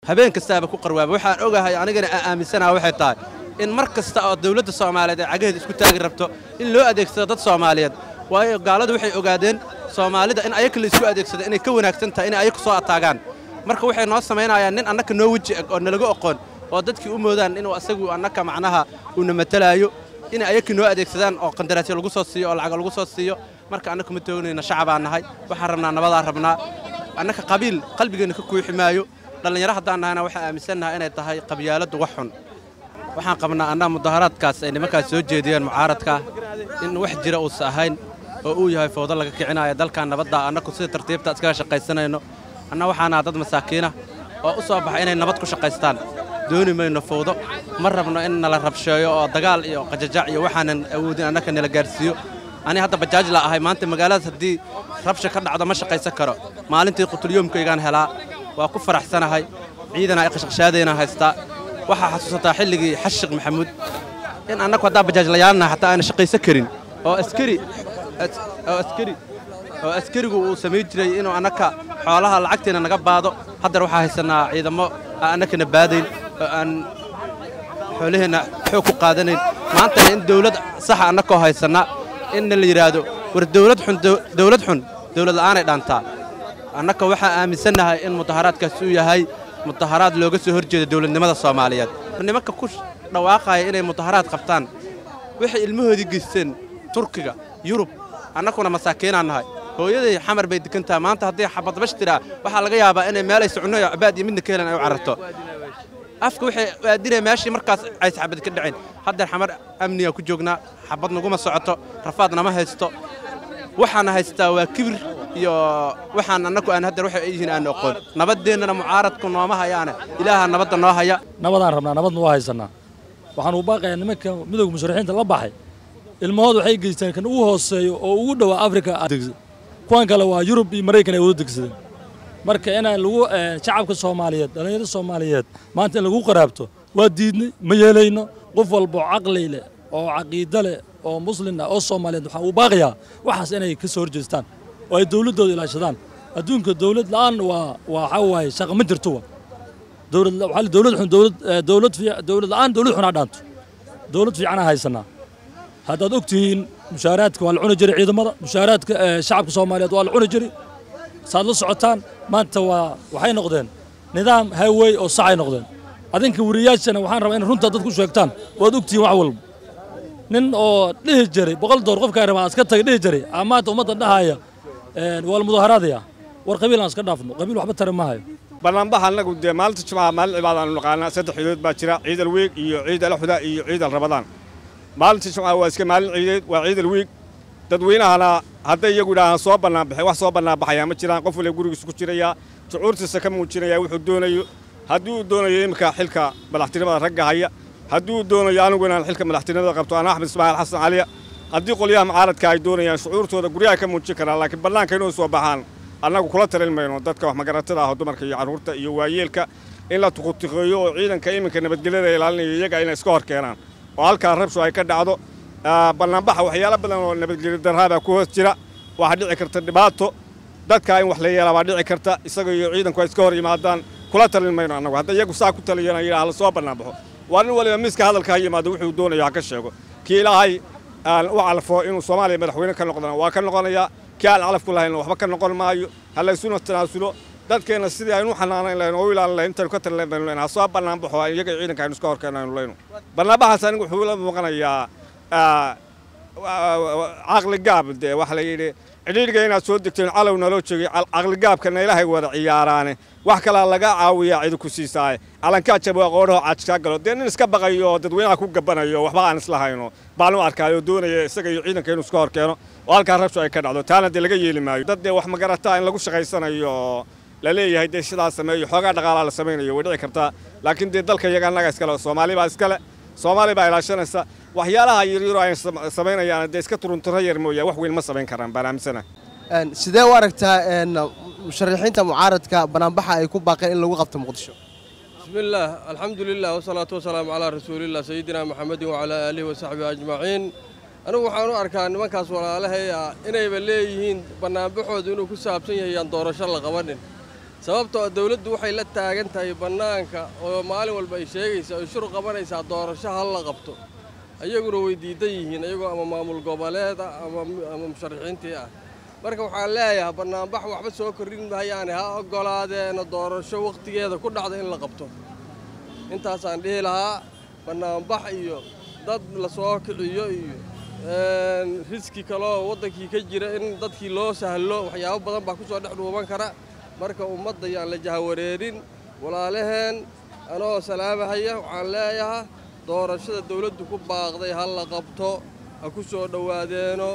habeen kastaaba ku qarwaaba waxaan ogahay anigana aan aaminsanaha waxay tahay in mar kasta oo dawladda soomaaliyeed ay cagaheeda isku taagi rabto in loo adeegsado dad soomaaliyeed waayo gaaladu waxay ogaadeen soomaalida in ayaka la isku adeegsado inay ka wanaagsan tahay inay ayaku soo ataagaan marka waxay noo samaynayaan nin annaka noo weji eg oo nalaga oqoon oo dadkii u moodaan inuu asagu annaka macnaha uuna matalaayo inay ayakii noo adeegsadaan oo qandaraasyo lagu soo siiyo oo lacag lagu soo siiyo marka annaka ma toognayna shacabaan nahay waxaan rabnaa nabadaan rabnaa annaka qabiil qalbigeenna ka kuuxi maayo dhallinyaro haddaan nahayna waxaan aaminsannahay inay tahay qabyaaladdu wax xun waxaan qabnaa annaga mudaharaadkaas ay nimankaas soo jeediyeen mucaaradka in wax jira uusa ahayn oo uu yahay fowdo laga kicinaayo dalkan nabadda annaku sida tartiibta iskaga shaqaysanayno anna waxaanaha dad masaakiinah oo u soo baxay inay nabad ku shaqaystaan dooni mayno fowdo ma rabno in nala rabsheeyo oo dagaal iyo qajajac iyo waxaanan awoodin annaka nala gaarsiiyo ani hadda bajaaj la ahay maanta magaaladaas haddii rabsha ka dhacdo ma shaqaysan karo maalintii qutulyoomkaygaan helaa waa ku faraxsanahay ciidana ay qashqashaadayna haystaa waxaa xasuusataa xilligii xashiq maxamuud in annagu haddaa bajaaj layaannaha xataa aana shaqaysan karin oo askari oo askari oo askarigu uu samayn jiray inuu annaka xoolaha lacagteena naga baado haddar waxaa haysannaa ciidamo aan annakana baadayn oo aan xoolaheenna xoog ku qaadanayn maantana in dawlad saxa annakoo haysanna inna la yidhaahdo war dawlad xun dawlad xun dawlad la'aanay dhaantaa annaka waxaa aaminsannahay in mudaharaadkaas uu yahay mudaharaad looga soo hor jeeda dawladnimada soomaaliyeed nimanka ku dhawaaqaya inay mudaharaad qabtaan waxay ilmahoodii geysteen turkiga yurub annakuna masaakiinaan nahay hooyaday xamar bay degantaha maanta haddii xabadbash tiraa waxaa laga yaabaa inay meelay socno iyo cabaad iyo midna ka helan ay u cararto afka waxay aadinaya meeshii markaas ays xabad ka dhaceen haddeer xamar amniga ku joognaa xabad naguma socoto rafaad nama haysto waxaana haystaa waa kibir iyo waxaan annagu aan haddeer waxay yihiin aan oqoon nabadeennana mucaaradku nooma hayaane ilaaha nabadda noo haya nabadaan rabnaa nabadna waa haysannaa waxaan u baaqayaa nimanka midowga musharaxiinta la baxay ilmahooda waxay geysteen kan ugu hooseeyo oo ugu dhowaa afrika kuwan kale waa yurub iyo maraykan ay wada degsadeen marka inaan lagu shacabka soomaaliyeed dhallinyarada soomaaliyeed maanta in lagu qaraabto waa diidnay ma yeelayno qof walba oo caqli leh oo caqiido leh oo muslin ah oo soomaaliyeed waxaan u baaqayaa waxaas inay ka soo horjeestaan oo ay dawladdooda ilaashadaan adduunka dawlad la'aan waa waxaa waaye shaqa ma jirto wa dawlad waxaa dawlad xun dawlad dawlad dawlad la'aan dawlad xun aa dhaanto dawlad fiicanaa haysanaa haddaad og tihiin mushaaraadka waa la cuni jiray ciidamada mushaaraadka shacabka soomaaliyeed waa la cuni jiray saad la socotaan maanta waa waxay noqdeen nidaam highway oo saxay noqdeen adinka wariyaashana waxaan rabaa in runta dad ku sheegtaan waad og tihiin wax walba nin oo dhihi jiray boqol door qofkaa rabaa iska taga dhihi jiray aa maanta ummadda dhahaya waa la mudaharaadaya war qabiil aan iska dhaafno qabiil waxba tara maahayo bannaanbaxa annagu dee maalinta jimcaha maalin cibaada aanu naqaanaa saddex ciidood baa jira ciid alweeg iyo ciid alaxuda iyo ciid alrabadaan maalinta jimcaha waa iska maalin ciideed waa ciid alweeg dadweynahana hadday iyagu idhaahaan soo bannaanbaxay wax soo bannaanbaxayaa ma jiraan qof waliba gurigiisa ku jiraya shucuurtiisa ka muujinaya wuxuu doonayo haddii uu doonayo iminka xilka madaxtinimada ragga haya haddii uu doonayo anigu inaan xilka madaxtinimada qabto ana axmed ismaaciil xasan caliya haddii qolyaha mucaaradka ay doonayaan shucuurtooda guryaha ka muujin karaan laakiin bannaanka inuu soo baxaan annagu kula talin mayno dadka wax magaratada ah oo dumarka iyo carruurta iyo waayeelka in la tuqutiqeeyo oo ciidanka iminka nabadgelyada ilaalinaya iyaga inay iska hor keenaan oo halkaa rabshu ay ka dhacdo bannaanbaxa waxyaalo badan oo nabadgelyo darraabaa ku hoos jira waxaa dhici karta dhibaato dadka in wax la yeelaa baa dhici karta isaga iyo ciidanku ay iska hor yimaadaan kula talin mayno annagu hadda iyagu saa ku taliyana yidhaha la soo bannaanbaxo waa nin waliba miiska hadalka ha yimaado wuxuu doonayo ha ka sheego kii ilaahay aan u calfo inuu soomaaliya madaxweyne ka noqdana waa ka noqonayaa kii aan calaf ku lahaynna waxba ka noqon maayo ha laysuna tanaasulo dadkeenna sidii aynu u xanaanayn lahayn oo u ilaalin lahayn intaynu ka talin baynu leyn ha soo bannaanbaxo iyaga ciidanka aynu iska hor keenaynu leyno bannaanbaxaas anigu wuxuu la muuqanayaa caqligaab dee waxa la yidhi cidhiidhiga inaad soo degteen calow naloo joogay caqligaabkana ilaahay wada ciyaaraane wax kalaa laga caawiyaa cidi ku siisaaye calankaa jabaa qoodhaho caajkaa galo dee nin iska baqayo oo dadweynaha ku gabanayo waxba aan islahayno baan u arkaayo doonaya isaga iyo ciidanka inuu iska hor keeno oo halkaa rabshu ay ka dhacdo taana dee laga yeeli maayo dad dee wax magarataa in lagu shaqaysanayo oo la leeyahay dee sidaa sameeyo xoogaa dhaqaalaa la samaynayo way dhici kartaa laakiin dee dalka iyaga annaga iskale soomaali baa iskale soomaali baa ilaashanaysa waxyaalaha yaryaro ay samaynayaan dee iska turunturo yar mooya wax weyn ma samayn karaan baan aaminsana sidee u aragtaa musharaxiinta mucaaradka banaanbaxa ay ku baaqeen in lagu qabto muqdisho bismillaah alxamdu lilah wasalaatu wasalaamu calaa rasuulilah sayidina maxamedin wacalaa aalihi wasaxbihi ajmaciin anigu waxaan u arkaa nimankaas walaalahay ah inayba leeyihiin bannaanbaxoodu inuu ku saabsan yahay yaan doorasho la qabanin sababtoo ah dawladdu waxay la taagan tahay bannaanka oo maalin walba ay sheegaysa ay shur qabanaysaa doorasho hal la qabto ayaguna way diidan yihiin ayagoo ama maamul goboleed ah ama ama musharaxiintii ah marka waxaan leeyahay bannaanbax waxba soo kordhin mahayaane ha oggolaadeena doorasho wakhtigeeda ku dhacda in la qabto intaasaan dhihi lahaa bannaanbax iyo dad la soo kiciyo iyo riski kaloo waddankii ka jira in dadkii loo sahlo waxyaabo badan baa ku soo dhex dhuuban kara marka ummadda yaan la jahawareerin walaalaheen anoo salaamahaya waxaan leeyahaa doorashada dawladdu ku baaqday ha la qabto ha ku soo dhowaadeeno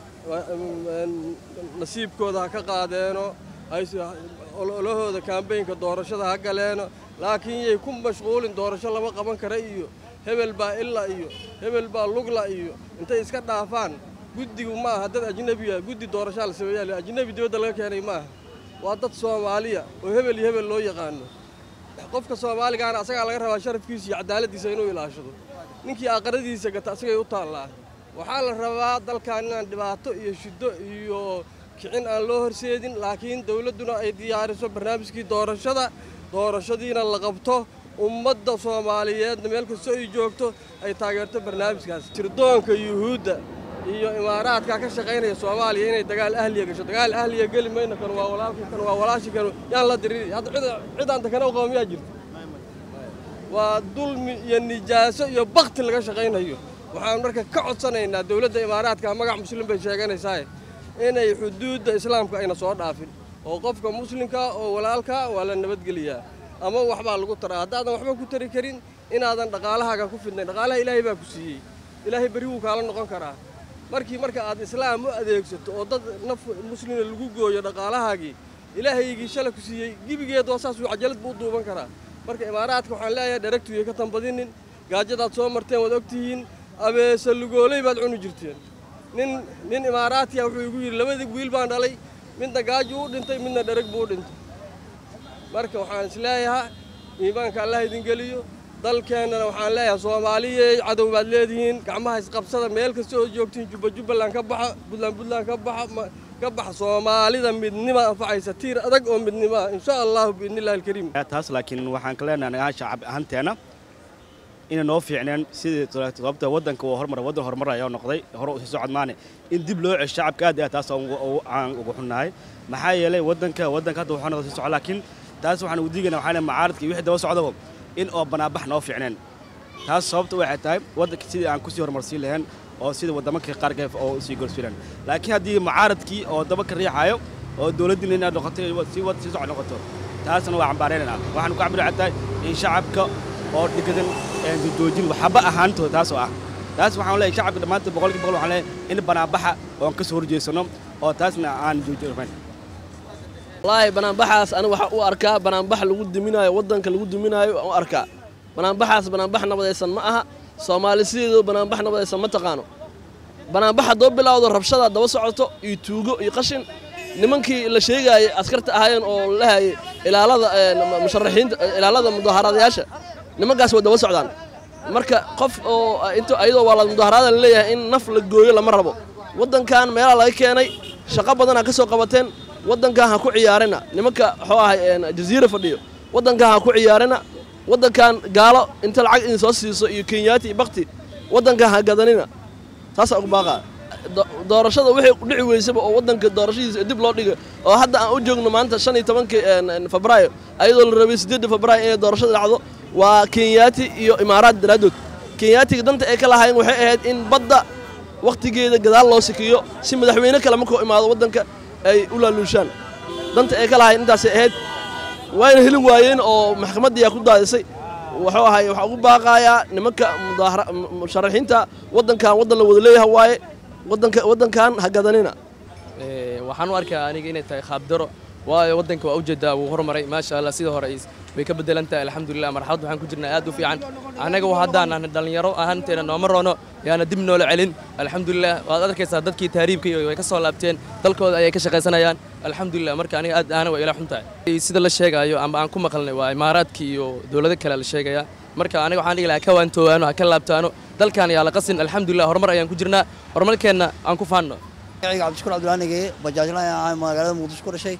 nasiibkooda ha ka qaadeeno ololahooda kaambeynka doorashada ha galeeno laakiin yay ku mashquulin doorasho lama qaban kara iyo hebel baa illa iyo hebel baa lugla iyo intay iska dhaafaan guddigu ma aha dad ajnebiya guddi doorashaa la sameeyaa ajnebi dibadda laga keenay ma aha waa dad soomaaliya oo hebel iyo hebel loo yaqaano qofka soomaaligaana asagaa laga rabaa sharafkiisa iyo cadaaladdiisa inuu ilaashado ninkii aqaradiisa gata asagay u taallaa waxaa la rabaa dalkan inaan dhibaato iyo shiddo iyo kicin aan loo horseedin laakiin dawladduna ay diyaariso barnaamijkii doorashada doorashadiina la qabto ummadda soomaaliyeedna meel kastoo ay joogto ay taageerto barnaamijkaas sirdoonka yuhuudda iyo imaaraadka ka shaqaynaya soomaaliya inay dagaal ahliya gasho dagaal ahliya geli mayno kan waa walaalkii kan waa walaashi kan yaan la diriri hadda cid cidaan takana u qaba miyaa jirta waa dulmi iyo nijaaso iyo bakti laga shaqaynayo waxaan marka ka codsanaynaa dawladda imaaraadka magac muslim bay sheeganaysaa inay xuduudda islaamka ayna soo dhaafin oo qofka muslimka oo walaalka waa la nabadgeliyaa ama waxbaa lagu taraa haddaadan waxba ku tari karin inaadan dhaqaalahaaga ku fidnayn dhaqaalaha ilaahay baa ku siiyey ilaahay berri wuu kaala noqon karaa markii marka aad islaam u adeegsato oo dad naf muslima lagu gooyo dhaqaalahaagii ilaahaygii shala ku siiyey gibigeed waa saasuu cajalad buu u duuban karaa marka imaaraadka waxaan leeyahay dharagtuya ka tanbadinin gaajadaad soo marteen waad ogtihiin abeese lugooley baad cuni jirteen nin nin imaaraatiya wuxuu igu yidhi labadii wiil baan dhalay midna gaajo u dhintay midna dharag buu u dhintay marka waxaan is leeyahaa iimaanka allah idin geliyo dalkeennana waxaan leeyahay soomaaliyey cadow baad leedihiin gacmaha isqabsada meel kasta oo joogtiin jubba jubbaland ka baxa buntland buntland ka baxa ka baxa soomaalida midnima anfacaysa tiir adag oo midnimo ah insha allahu biidnillahi alkariim taas laakiin waxaan ka leenahay nagaa shacab ahaanteena inay noo fiicneen sidii sababta waddanka uu horumar waddan horumaraya noqday hore u sii socod maane in dib loo cesho shacabka aad iyo aad taas aan ugu xunnahay maxaa yeelay waddanka waddanka hadda wuxuu noqday sii socod laakiin taas waxaan ugu diigaynaa waxaa leeyahay macaaradka iyo wixii daba socdaba in oo banaabax noo fiicneen taas sababta waxay tahay waddanka sidii aan kusii horumarsiin lahayn oo sida waddamanka qaarka oo usii gorsiilan laakiin haddii mucaaradkii oo daba ka riixayo oo dowladdiina inaad noqoto sii wad sii socod noqoto taasna waa cambaaraynanaa waxaan ku cabiri tahay in shacabka oo dhigadan joojin waxba ahaantooda taas oo ah taas waxaan leeyahay shacabka dhammaantood boqolkii boqol waxaan leeyahay in banaabaxa oon ka soo horjeesano oo taasna aan joojinayn wallaahi banaanbaxaas aniga waxaa u arkaa banaanbax lagu duminaayo waddanka lagu duminaayo aan u arkaa banaanbaxaas banaanbax nabadaysan ma aha soomaali sideedu banaanbax nabadaysan ma taqaano banaanbax haddoo bilowdo rabshada daba socoto iyo tuugo iyo qashin nimankii la sheegaayay askarta ahaayeen oo lahayay ilaalada musharaxiinta ilaalada mudaaharaadayaasha nimankaas way daba socdaan marka qof oo int ayadoo waa la mudaaharaada la leeyahay in naf la gooyo lama rabo waddankan meelaha laga keenay shaqo badanaa ka soo qabateen waddankan ha ku ciyaarina nimanka waxuu ahay jaziira fadhiyo waddankan ha ku ciyaarina waddankan gaalo inta lacag idin soo siiso iyo kenyaati iyo bakti waddankan ha gadanina taasaa ugu baaqaa doorashada wixii dhici weysaba oo waddanka doorashadiisa dib loo dhiga oo hadda aan u joogno maanta shan iyo tobankii febraayo ayadoo la rabay siddeedda febraayo inay doorashada dhacdo waa kenyaati iyo imaaraad daraaddood kenyaatiga danta ay ka lahaayeen waxay ahayd in badda wakhtigeeda gadaal loo sikiyo si madaxweyne kale markuu imaado waddanka ay u laaluushaan danta ay ka lahaayeen intaasay ahayd wayna helin waayeen oo maxkamaddiiyaa ku daadisay wuxuu ahay waxaa ugu baaqayaa nimanka musharaxiinta waddankan waddan la wada leeyaha waaye waddanka waddankan ha gadanina waxaan u arkaa aniga inay tahay khaabdaro waayo waddanka waa ujeedaa wuu horumaray maasha allah sida hore way ka bedelan tahay alxamdulilah marxalad waxaan ku jirnaa aad u fiican annaga haddaan ahna dhallinyaro ahaanteena nooma roono yaana dib noola celin alxamdulilah waad arkaysaa dadkii tahriibka iyo way ka soo laabteen dalkooda ayay ka shaqaysanayaan alxamdulilah marka aniga aad aana waa ila xun tahay sida la sheegaayo ama aan ku maqalnay waa imaaraadka iyo dowlado kale la sheegaya marka aniga waxaan dhihi lahaa ka waantoowaano ha ka laabtaano dalkan yaa la qasin alxamdulilah horumar ayaan ku jirnaa horumarkeenna aan ku faanno magaciga cabdishukur cabdulaanige bajaajla magaalada muqdisho ku dhashay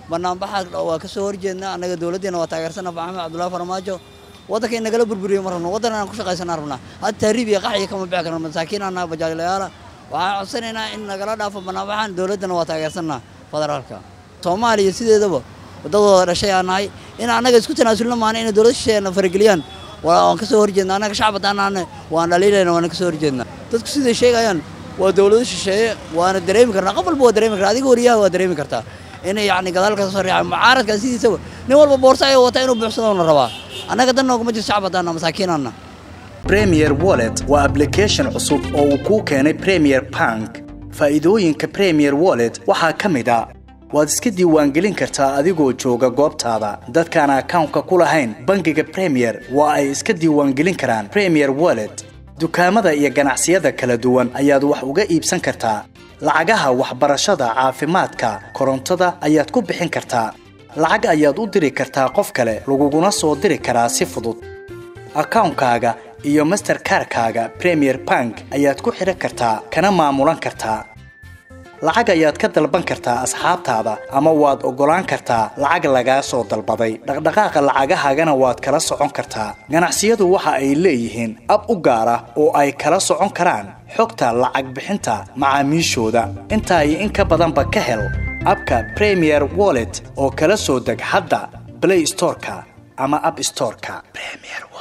banaanbaxa waa ka soo horjeednaa annaga dowladdeena waa taageersana maxamed cabdullahi farmaajo waddanka in nagala burburiyo ma rabno waddan aan ku shaqaysanaa rabnaa hadda tahriib iyo qaxya kama bixi karno masaakiin annaha bajaajlayaala waxaan codsanaynaa in nagala dhaafo banaanbaxan dowladdana waa taageersanaa federaalka soomaaliya sideedaba wadadooda dhashay aan nahay in annaga isku tanaasulna maana inay dowlad shisheeyana farageliyaan waan ka soo horjeednaa annaga shacab haddaan nahane waan dhaliilayna waana ka soo horjeednaa dadku siday sheegayaan waa dowlado shisheeye waana dareemi karnaa qof walba waa dareemi kartaa adiga wariyaha waa dareemi kartaa inay yacni gadaal ka soo riixaan mucaaradkan sidiisaba nin walba boorsa ayuu wataa inuu buuxsado la rabaa annaga dan nooguma jirto shacab haddaan nahay masaakiinaanna premier wallet waa application cusub oo uu kuu keenay premier bank faa'iidooyinka premier wallet waxaa ka mid a waad iska diiwaangelin kartaa adigoo jooga goobtaada dadkaan akawnka ku lahayn bangiga premier waa ay iska diiwaangelin karaan premier wallet dukaamada iyo ganacsiyada kala duwan ayaad wax uga iibsan kartaa lacagaha waxbarashada caafimaadka korontada ayaad ku bixin kartaa lacag ayaad u diri kartaa qof kale laguguna soo diri karaa si fudud akawnkaaga iyo masterkarkaaga premier bank ayaad ku xidhan kartaa kana maamulan kartaa lacag ayaad ka dalban kartaa asxaabtaada ama waad oggolaan kartaa lacag lagaa soo dalbaday dhaqdhaqaaqa lacagahaagana waad kala socon kartaa ganacsiyadu waxa ay leeyihiin ab u gaar ah oo ay kala socon karaan xogta lacag bixinta macaamiishooda intaa iyo in ka badanba ka hel abka premier wallet oo kala soo deg hadda blay storeka ama ab storeka